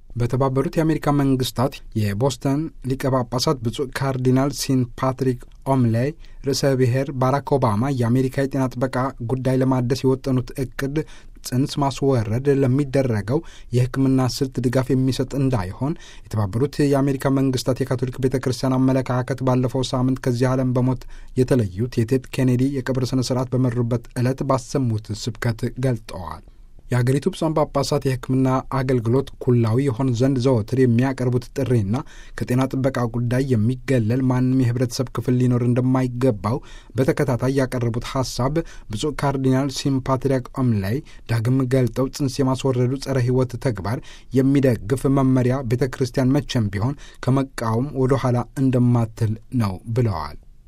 በተባበሩት የአሜሪካ መንግስታት የቦስተን ሊቀ ጳጳሳት ብፁዕ ካርዲናል ሲን ፓትሪክ ኦምሌይ ርዕሰ ብሔር ባራክ ኦባማ የአሜሪካ የጤና ጥበቃ ጉዳይ ለማደስ የወጠኑት እቅድ ጽንስ ማስወረድ ለሚደረገው የሕክምና ስልት ድጋፍ የሚሰጥ እንዳይሆን የተባበሩት የአሜሪካ መንግስታት የካቶሊክ ቤተ ክርስቲያን አመለካከት ባለፈው ሳምንት ከዚህ ዓለም በሞት የተለዩት የቴድ ኬኔዲ የቀብር ስነ ስርዓት በመሩበት ዕለት ባሰሙት ስብከት ገልጠዋል። የአገሪቱ ብፁዓን ጳጳሳት የሕክምና አገልግሎት ኩላዊ የሆን ዘንድ ዘወትር የሚያቀርቡት ጥሪና ከጤና ጥበቃ ጉዳይ የሚገለል ማንም የህብረተሰብ ክፍል ሊኖር እንደማይገባው በተከታታይ ያቀረቡት ሀሳብ ብፁዕ ካርዲናል ሲምፓትሪያክ ኦምላይ ዳግም ገልጠው ጽንስ የማስወረዱ ጸረ ሕይወት ተግባር የሚደግፍ መመሪያ ቤተ ክርስቲያን መቼም ቢሆን ከመቃወም ወደ ኋላ እንደማትል ነው ብለዋል።